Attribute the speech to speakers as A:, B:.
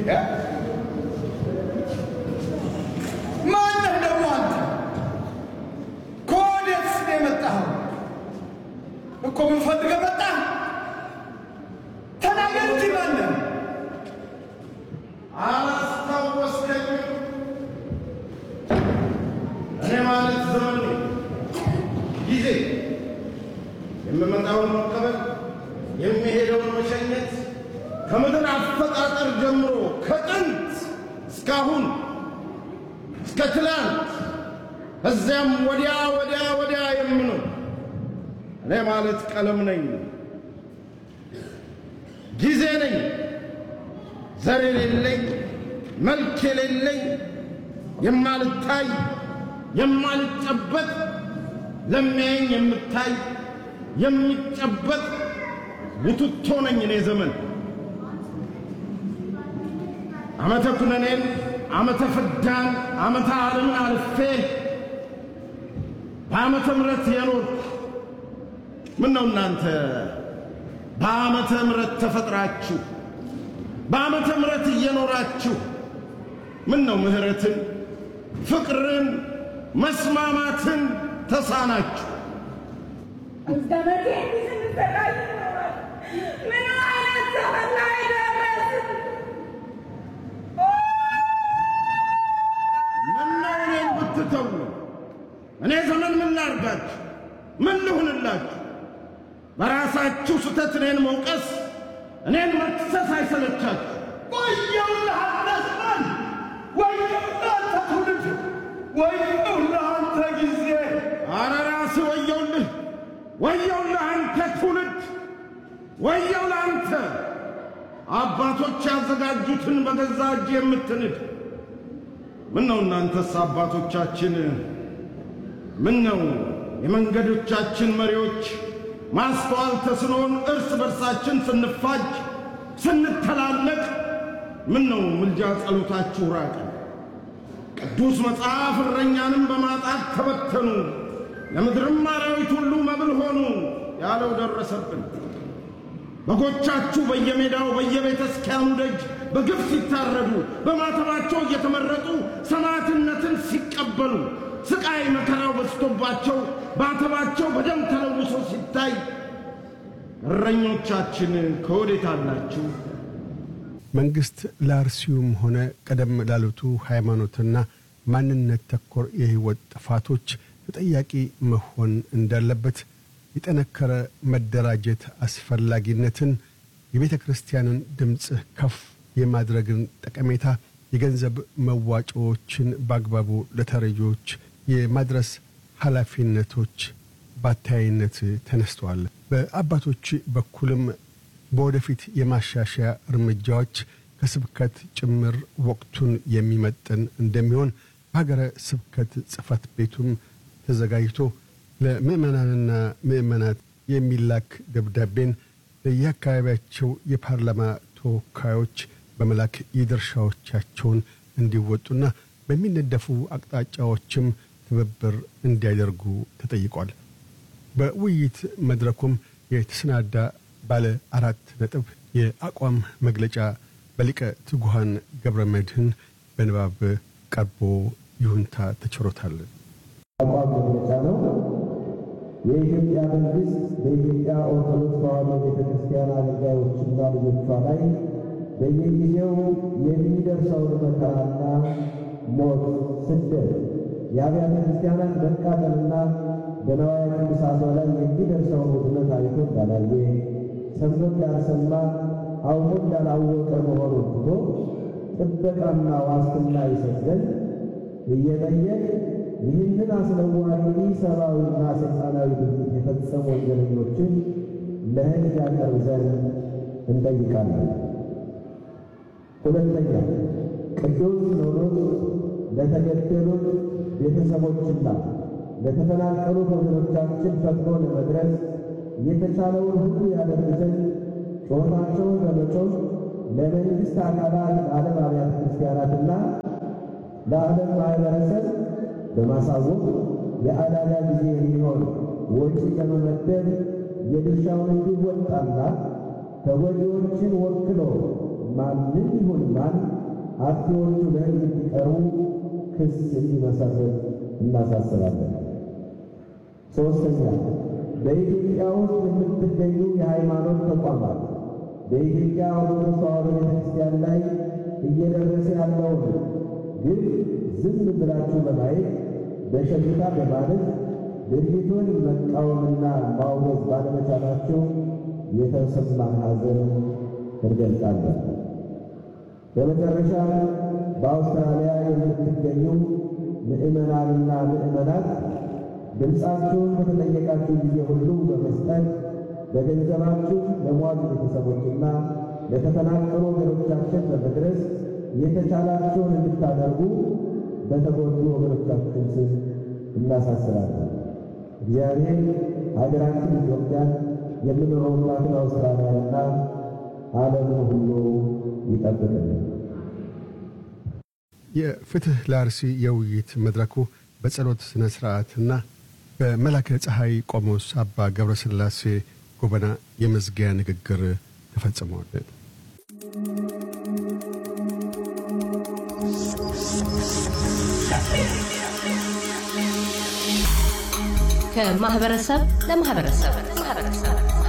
A: ማነህ ደግሞ አንተ? ከወዴትስ ነው የመጣኸው? እኮ ምን ፈልገህ መጣህ? ተናገር እንጂ ማነህ?
B: አላስታወስከኝም? እኔ ማለት ዘመን ነኝ። ጊዜ የምመጣውን መቀበል የሚሄደውን መሸኘት ከምድር አፈጣጠር ጀምሮ ከጥንት እስካሁን እስከ ትላንት እዚያም ወዲያ ወዲያ ወዲያ የምኖር እኔ ማለት ቀለም ነኝ፣ ጊዜ ነኝ፣ ዘር የሌለኝ መልክ የሌለኝ የማልታይ የማልጨበጥ ለሚያየኝ የምታይ የሚጨበጥ ቡትቶ ነኝ እኔ ዘመን ዓመተ ኩነኔን ዓመተ ፍዳን ዓመተ ዓለምን አልፌ በዓመተ ምሕረት የኖርኩ ምን ነው እናንተ በዓመተ ምሕረት ተፈጥራችሁ በዓመተ ምሕረት እየኖራችሁ ምን ነው ምሕረትን ፍቅርን መስማማትን ተሳናችሁ?
C: ዘመዴ እንዲህ ስንሰቃይ ይኖራል። ምን አይነት ዘመን ላይ ደረስን?
B: ምነው እኔን ብትተው እኔ ዘመን ምን ላርጋችሁ? ምን ልሁንላችሁ? በራሳችሁ ስተት እኔን መውቀስ እኔን መክሰስ አይሰለቻችሁ?
A: ወየውልህ አንተ ዘመን! ወየውልህ አንተ ትውልድ! ወየውልህ አንተ ጊዜ!
B: አረ ራስህ ወየውልህ፣ ወየውልህ አንተ ትውልድ፣ ወየው ለአንተ አባቶች ያዘጋጁትን በገዛ እጅ የምትንድ ምን ነው እናንተስ አባቶቻችን ምን ነው የመንገዶቻችን መሪዎች ማስተዋል ተስኖን እርስ በርሳችን ስንፋጅ ስንተላለቅ ምን ነው ምልጃ ጸሎታችሁ ራቀ ቅዱስ መጽሐፍ እረኛንም በማጣት ተበተኑ ለምድርም አራዊት ሁሉ መብል ሆኑ ያለው ደረሰብን በጎቻችሁ በየሜዳው በየቤተ ክርስቲያኑ ደጅ በግፍ ሲታረዱ በማተባቸው እየተመረጡ ሰማዕትነትን ሲቀበሉ ስቃይ መከራው በዝቶባቸው ማተባቸው በደም ተለውሶ ሲታይ እረኞቻችን ከወዴት አላችሁ?
D: መንግስት ለአርሲውም ሆነ ቀደም ላሉቱ ሃይማኖትና ማንነት ተኮር የህይወት ጥፋቶች ተጠያቂ መሆን እንዳለበት የጠነከረ መደራጀት አስፈላጊነትን የቤተ ክርስቲያንን ድምፅ ከፍ የማድረግን ጠቀሜታ የገንዘብ መዋጮዎችን በአግባቡ ለተረጂዎች የማድረስ ኃላፊነቶች በአተያይነት ተነስተዋል። በአባቶች በኩልም በወደፊት የማሻሻያ እርምጃዎች ከስብከት ጭምር ወቅቱን የሚመጥን እንደሚሆን በሀገረ ስብከት ጽሕፈት ቤቱም ተዘጋጅቶ ለምዕመናንና ምዕመናት የሚላክ ደብዳቤን ለየአካባቢያቸው የፓርላማ ተወካዮች በመላክ የድርሻዎቻቸውን እንዲወጡና በሚነደፉ አቅጣጫዎችም ትብብር እንዲያደርጉ ተጠይቋል። በውይይት መድረኩም የተሰናዳ ባለ አራት ነጥብ የአቋም መግለጫ በሊቀ ትጉሃን ገብረ መድህን በንባብ ቀርቦ ይሁንታ ተችሮታል።
E: አቋም መግለጫ ነው። የኢትዮጵያ መንግስት በኢትዮጵያ ኦርቶዶክስ ተዋሕዶ ቤተ ክርስቲያን አገልጋዮችና ልጆቿ ላይ በየጊዜው የሚደርሰውን መከራና ሞት፣ ስደት፣ የአብያተ ክርስቲያናት መቃጠልና በነዋያ ቅዱሳቷ ላይ የሚደርሰውን ውድመት አይቶ እንዳላየ ሰምቶ እንዳልሰማ አውቆ እንዳላወቀ መሆኑን ትቶ ጥበቃና ዋስትና ይሰጥ ዘንድ እየጠየቅ ይህንን አስነዋሪ ሰብአዊና ሰይጣናዊ ድርጊት የፈጸሙ ወንጀለኞችን ለሕግ ያቀርብ ዘንድ እንጠይቃለን። ሁለተኛ ቅዱስ ሲኖዶስ ለተገደሉት ቤተሰቦችና ለተፈናቀሉት ወገኖቻችን ፈጥኖ ለመድረስ የተቻለውን ሁሉ ያደርግ ዘንድ ጩኸታቸውን በመጮህ ለመንግሥት አካላት ለዓለም አብያተ ክርስቲያናትና ለዓለም ማኅበረሰብ በማሳወቅ የአደጋ ጊዜ የሚሆን ወጪ ለመመደብ የድርሻውን እንዲወጣና ተጎጂዎችን ወክሎ ማንም ይሁን ማን አጥፊዎቹ ለሕግ እንዲቀርቡ ክስ እንዲመሰረት እናሳስባለን። ሦስተኛ በኢትዮጵያ ውስጥ የምትገኙ የሃይማኖት ተቋማት በኢትዮጵያ ኦርቶዶክስ ተዋሕዶ ቤተ ክርስቲያን ላይ እየደረሰ ያለውን ግን ዝም ብላችሁ በማየት በሸሽታ በማለት ድርጊቱን መቃወምና ማውገዝ ባለመቻላችሁ የተሰማን ሐዘን እንገልጻለን። በመጨረሻ በአውስትራሊያ የምትገኙ ምዕመናንና ምዕመናት ድምፃችሁን በተጠየቃችሁ ጊዜ ሁሉ በመስጠት በገንዘባችሁ ለሟች ቤተሰቦችና ለተፈናቀሉ ወገኖቻችን በመድረስ የተቻላችሁን እንድታደርጉ በተጎዱ ወገኖቻችን ስም እናሳስባለን። እግዚአብሔር ሀገራችን ኢትዮጵያን የምንኖርባትን አውስትራሊያና ዓለምን ሁሉ ይጠብቅልን።
D: የፍትህ ለአርሲ የውይይት መድረኩ በጸሎት ሥነ ሥርዓትና በመላከ ፀሐይ ቆሞስ አባ ገብረ ሥላሴ ጎበና የመዝጊያ ንግግር ተፈጽመዋል።
F: ከማህበረሰብ ለማህበረሰብ